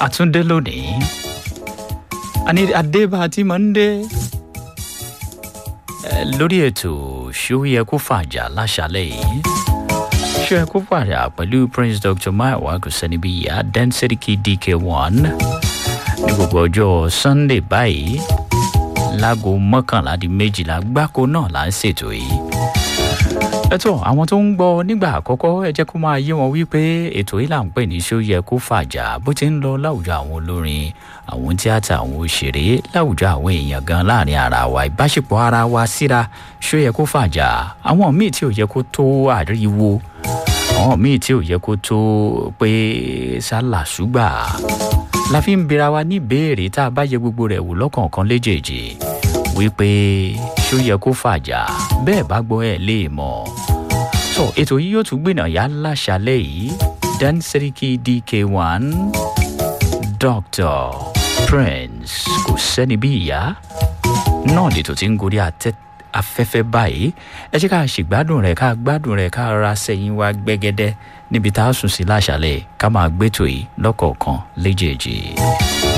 àtúndé lónìí àní adébá tí mo ń dé Eh, lórí ètò ṣó yẹ kó fàjà láṣálẹ̀ yìí ṣó yẹ kó fàjà pẹ̀lú prince dr maiwa kòsẹ́nibíyà density dk1 ní gbogbo ọjọ́ sunday báyìí láago mọ́kànlá di méjìlá gbáko náà là ń ṣètò yìí ẹtọ àwọn tó ń gbọ nígbà àkọkọ ẹ jẹ kó máa yé wọn wípé ètò yìí là ń pè ní ṣó yẹ kó fàjà bó ti ń lọ láwùjọ àwọn olórin àwọn tíátà àwọn òṣèré láwùjọ àwọn èèyàn gan láàrin ara wa ìbáṣepọ̀ ara wa síra ṣó yẹ kó fàjà àwọn míì tí ò yẹ kó tó àríwo àwọn míì tí ò yẹ kó tó pé sálà ṣùgbà la fi ń bira wa ní ìbéèrè tá a bá yẹ gbogbo rẹ̀ wò lọ́kọ̀ọ̀kan léjèèjì wípé ṣó yẹ kó fàjà bẹ́ẹ̀ bá gbọ́ ẹ̀ lè mọ̀. sọ ètò yìí yóò tún gbìnàyà láṣálẹ̀ yìí dan seriki dk1 dr prince kò sẹ́ni bí ìyá náà lètò tí ń gorí àtẹ afẹ́fẹ́ báyìí ẹ jẹ́ ká ṣègbádùn rẹ̀ ká gbádùn rẹ̀ ká ra sẹ́yìn wá gbẹ́gẹ́dẹ́ níbi tá a sùn sí láṣálẹ̀ ká máa gbẹ́tò yìí lọ́kọ̀ọ̀kan léjèèjì.